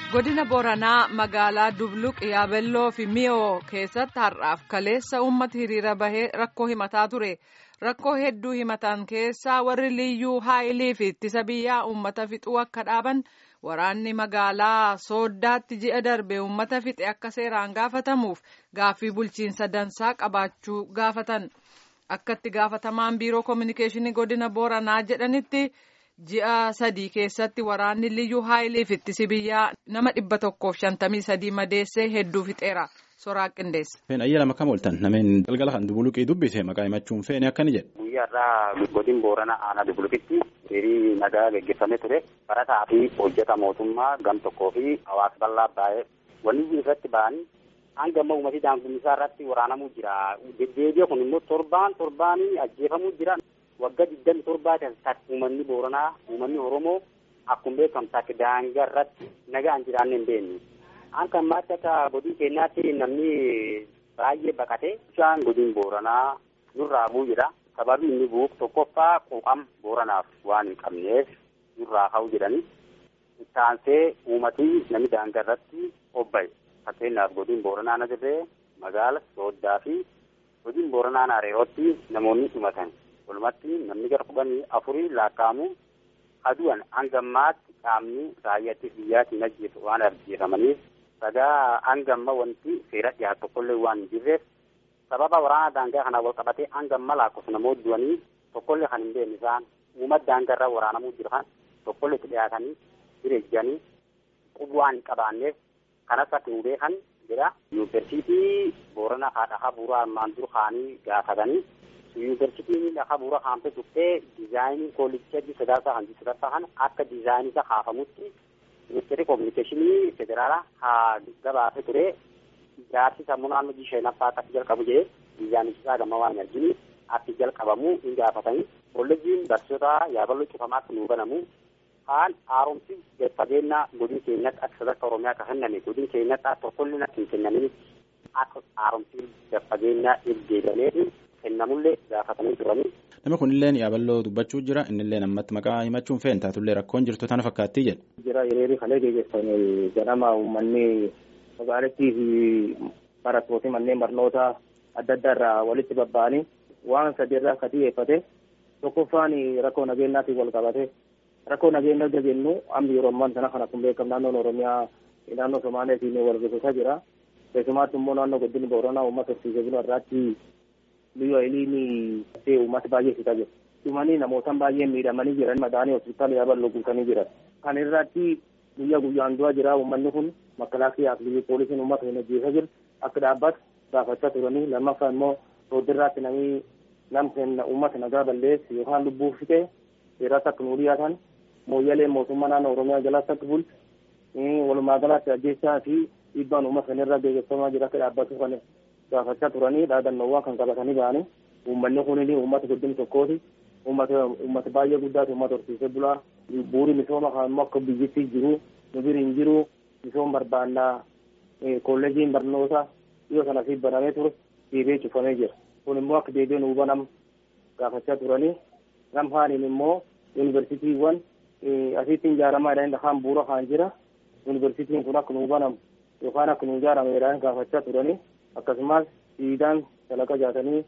godina booranaa magaalaa dubluq yaabelloo fi miyoo keessatti har'aaf kaleessa uummata hiriira bahee rakkoo himataa ture rakkoo hedduu himatan keessaa warri liyyuu haayilii fi ittisa biyyaa uummata fixuu akka dhaaban waraanni magaalaa sooddaatti ji'a darbe uummata fixe akka seeraan gaafatamuuf gaaffii bulchiinsa dansaa qabaachuu gaafatan akkatti gaafatamaan biiroo koominikeeshinii godina booranaa jedhanitti. ji'a sadii keessatti waraanni liyyuu haayilii fi ittisi biyyaa nama dhibba tokkoof shantamii sadii madeessee hedduu fixeera soraa qindeessa. Feen ayyaana makam ooltan nameen galgala kan dubuluqii dubbise maqaa himachuun feene akkani jedhe. Guyyaarraa godin boorana aanaa dubuluqitti hiriirri nagaa gaggeeffamee ture barataa fi hojjeta mootummaa gam tokkoo fi hawaasa bal'aa baay'ee wanni irratti ba'anii hanga amma uummatii daangummisaa irratti waraanamuu jira. Deddeebi'a kun immoo torbaan torbaanii ajjeefamuu jira. waggaa digdami torbaatiin takka uummanni booranaa uummanni oromoo akkuma beekamu takka daangaa irratti nagaan jiraanne hin beekne. Akka ammaatti akka godin keenyaatti namni baay'ee baqate bishaan godin booranaa nurraa bu'u jira. Sababi inni bu'uuf tokkoffaa quuqama booranaaf waan hin qabneef nurraa ka'u jedhani. Ittaansee uummatii namni daangaa irratti obba'e. Fakkeenyaaf godin booranaa na dirree magaala sooddaa fi godin booranaa naareerootti namoonni dhumatan. walumatti namni gara kudhanii afurii lakkaa'amu adu'an hanga ammaatti qaamni raayyaattis biyyaatiin ajjeesu waan ajjeefamaniif sagaa hanga amma wanti seera dhiyaatu tokkollee waan hin jirreef sababa waraana daangaa kanaa wal qabatee hanga amma lakkoofsa namoota du'anii tokkollee kan hin beekne isaan uummata daangaa irraa waraanamuu jiran tokkollee itti dhiyaatanii jireejjanii qubu waan hin qabaanneef kanas akka nu beekan jedha yuunivarsiitii boorana haadha habuuraa armaan dur kaanii gaafatanii yuunivarsiitiin lafa bu'uura haamte tuftee diizaayinii koolicha sadaasa hanji sadaasa kana akka diizaayinii isa haafamutti ministeerri koominikeeshinii federaalaa haa gabaase ture ijaarsi sammuu naannoo jisheenaffaa akka jalqabu jedhee diizaayinichi isaa gama waan arginu akka jalqabamu hin gaafatanii kolleejiin barsiisota yaaballoo cufamaatti nuu banamu haan haaromsi fageenya godin keenyatti akka sadarkaa oromiyaa akka kenname godin keenyatti akka tokkollee akka hin kennamin akka haaromsi fageenya irgeegalee kennamullee gaafatanii turanii. Nama kunillee yaaballoo dubbachuu jira innillee ammatti maqaa himachuun fe'en taatullee rakkoon jirtu tana fakkaattii jedha. Jira hiriirri kalee gaggeeffame ganama uummanni magaalattii fi barattooti manneen barnoota adda addaa irraa walitti babba'anii waan sadi irraa akka xiyyeeffate tokkoffaan rakkoo nageenyaatiin wal qabate rakkoo nageenyaa jennu amma yeroo ammaan sana kan akkuma beekamu naannoon Oromiyaa naannoo Somaaleetiin wal gaggeessaa jira. Keessumaatti immoo naannoo godina Booranaa uummata horsiisee bulu irraatti biyya waliin ta'ee uummata baay'ee fixaa jiru. Dhumanii namootaan baay'ee miidhamanii jiran madaanii hospitaala yaaballoo guutanii jiran. Kan irratti guyyaa guyyaan du'aa jira uummanni kun makalaakiyaa fi poolisiin uummata hin ajjeesaa jiru akka dhaabbatu gaafachaa turanii lammaffaa immoo sooddirraatti namni namni uummata nagaa balleessu yookaan lubbuu fixee seeratti akka nuu dhiyaatan mooyyalee mootummaa naannoo Oromiyaa jalatti akka bulchu walumaa galatti ajjeessaa fi dhiibbaan uummata kana irra gaggeeffamaa jira akka dhaabbatu kan gaafachaa turanii dhaadannoowwan kan qabatanii ba'anii uummanni kunis uummata guddin tokkooti uummata uummata baay'ee guddaati uummata horsiisee bulaa bu'uuri misooma kan immoo akka biyyattii jiru nu bira hin jiru misooma barbaannaa kolleejiin barnoota dhiyoo sana fi banamee ture deebi'ee cufamee jira kun immoo akka deebi'ee nuu banam gaafachaa turanii gamhaaniin immoo yuunivarsiitiiwwan asitti ijaaramaa jedhanii lafaan bu'uura kan jira yuunivarsiitiin kun akka nuu banamu yookaan akka nuu ijaarame jedhanii gaafachaa turanii akkasumas siidaan dalaga jaatanii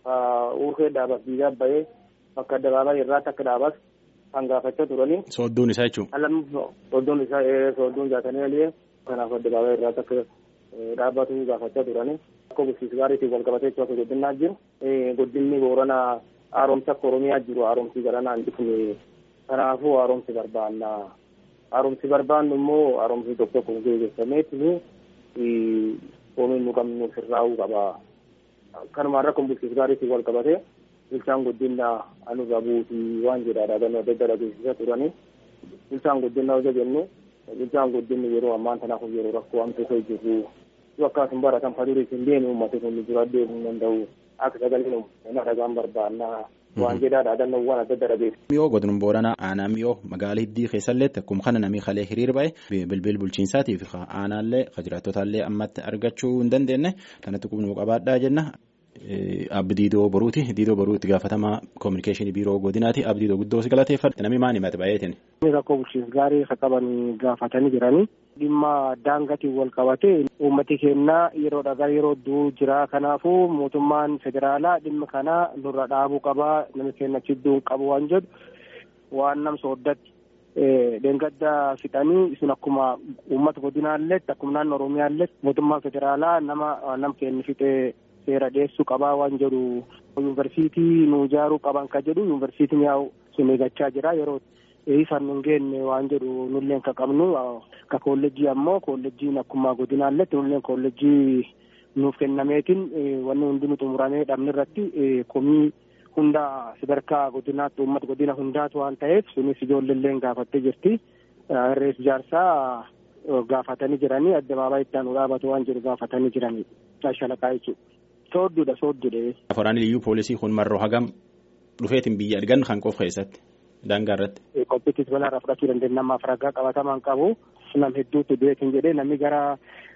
urkee dhaabas diidaa bahee bakka addabaabaa irraatti akka dhaabas kan gaafachaa turanii. Soodduun isaa jechuun. Alam soodduun isaa soodduun jaatanii alee kanaaf addabaabaa irraatti akka dhaabbatu gaafachaa turanii. Akka bulchiinsa gaariitiin wal qabatee akka guddinaa jiru. Guddinni booranaa haaromsa akka Oromiyaa jiru haaromsi garanaa hin dhufne kanaafuu haaromsi barbaanna. Haaromsi barbaannu immoo haaromsi tokko tokko gaggeeffameetu koomiin nu qabnu sirraa'uu qaba. Kanumaan rakkoon bulchiinsa gaariitiin wal qabate bulchaan guddinaa anurra buutii waan jedhaadha gannoo adda addaa dhageessisaa turanii. Bulchaan guddinaa hojii jennu bulchaan guddinni yeroo ammaan tanaaf yeroo rakkoo hamtuusa jirru yoo akkasuma baratan fadurii hin deemu uummata kun dura deemuu hin danda'u akka sagaleen nama dhagaan barbaannaa. waan jedhaadha dannoowwan adda adda dhageessu. Miyoo godina booranaa aanaa miyoo magaalaa hiddii keessallee akkuma kana namni kalee hiriir ba'e bilbil bulchiinsaatii fi aanaallee jiraattotaallee ammatti argachuu hin dandeenye kanatti qubnuu qabaadhaa jenna. Abdiidoo Boruuti. Diidoo Boruu itti gaafatamaa koominikeeshinii biiroo godinaati. Abdiidoo guddoo si galateeffadha. Namni maal himate baay'eetiin? rakkoo bulchiinsa gaarii akka qaban gaafatanii jiranii dhimma daangaatiin wal qabate uummati keenyaa yeroodha gara yeroo du'u jira kanaafuu mootummaan federaalaa dhimma kana nurra dhaabuu qabaa namni keenya chidduu qabu waan jedhu waan nam sooddatti dheengadda fixanii isin akkuma uummata godinaalletti akkuma naannoo oromiyaalletti mootummaan federaalaa nama nam keenya fixee seera dhiyeessuu qabaa waan jedhu yuunivarsiitii nu ijaaruu qaban ka jedhu yuunivarsiitiin yaa'u sun eegachaa jira yeroo isaan nun geenne waan jedhu nulleen ka qabnu ka koolleejjii ammoo koolleejjiin akkuma godinaalletti nulleen koolleejjii nuuf kennameetiin wanni hundi nu xumuramee dhabne irratti komii hunda sadarkaa godinaatti uummata godina hundaatu waan ta'eef sunis ijoolleelleen gaafattee jirti irrees ijaarsaa gaafatanii jiranii addabaabaayii itti aanu dhaabatu waan jedhu gaafatanii jiranii shalaqaa jechuudha. Soodduudha soodduudha. Waraanni liyyuu poolisii kun marroo hagam dhufeetiin biyya argan kan qofa keessatti daangaa irratti. Qophiittis balaarraa fudhachuu dandeenya namaaf ragaa qabatamaan qabu nam hedduutti du'eetiin jedhee namni gara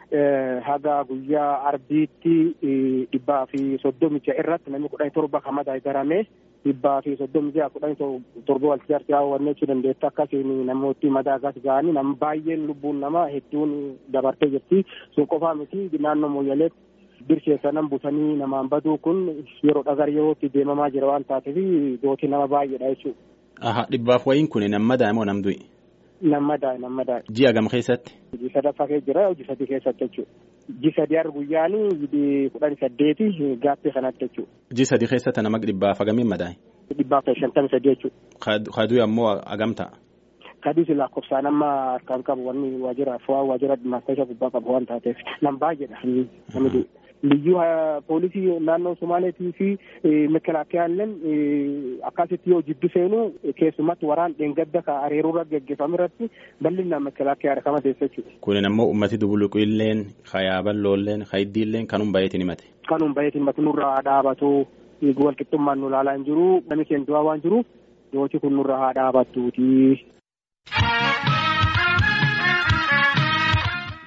haga guyyaa arbiitti dhibbaa fi soddomi ja'a irratti namni kudhanii torba kan madaa'e garamee dhibbaa fi soddomi ja'a kudhanii torba walitti jaarsi hawwannee jechuu dandeetta akkasiin namooti madaagas ga'anii nama baay'een lubbuun nama hedduun dabartee jirti sun qofaa miti naannoo mooyyaleetti birsheessa nan butanii namaan baduu kun yeroo dhagar yerootti deemamaa jira waan taateef dootii nama baay'eedha jechuudha. Aha dhibbaaf wayiin kun nam madaa'e moo nam du'e? Nam madaa'e nam madaa'e. Ji'a gam keessatti? Hojii sadaffaa keessa jira hojii sadii keessatti jechuudha. Ji sadii har guyyaanii kudhanii saddeeti gaaffii kanatti jechuudha. Ji sadii keessatti nama dhibbaaf hagamiin madaa'e? Dhibbaaf shantamii sadii jechuudha. Kaduu ammoo hagam ta'a? Kaduu si lakkoofsaan amma harkaan qabu wanni waajjira fo'aa waajjira maasteesha gubbaa qabu waan taateef nam baay'eedha namni liyyuu poolisii naannoo Somaaleetii fi mekelaakiyaalleen akkasitti yoo jiddu seenu keessumatti waraan dheengadda ka areeruurra geggeeffamu irratti bal'inaan mekelaakiyaa rakama teessa jechuudha. Kunin ammoo ummati dubuluqiilleen hayaaballoolleen hayiddiilleen kanum bayeetiin himate. Kanum bayeetiin himate nurraa dhaabatu walqixxummaan nu ilaalaa hin jiru namni keenya du'aa waan jiru yooti kun nurra haa dhaabattuuti.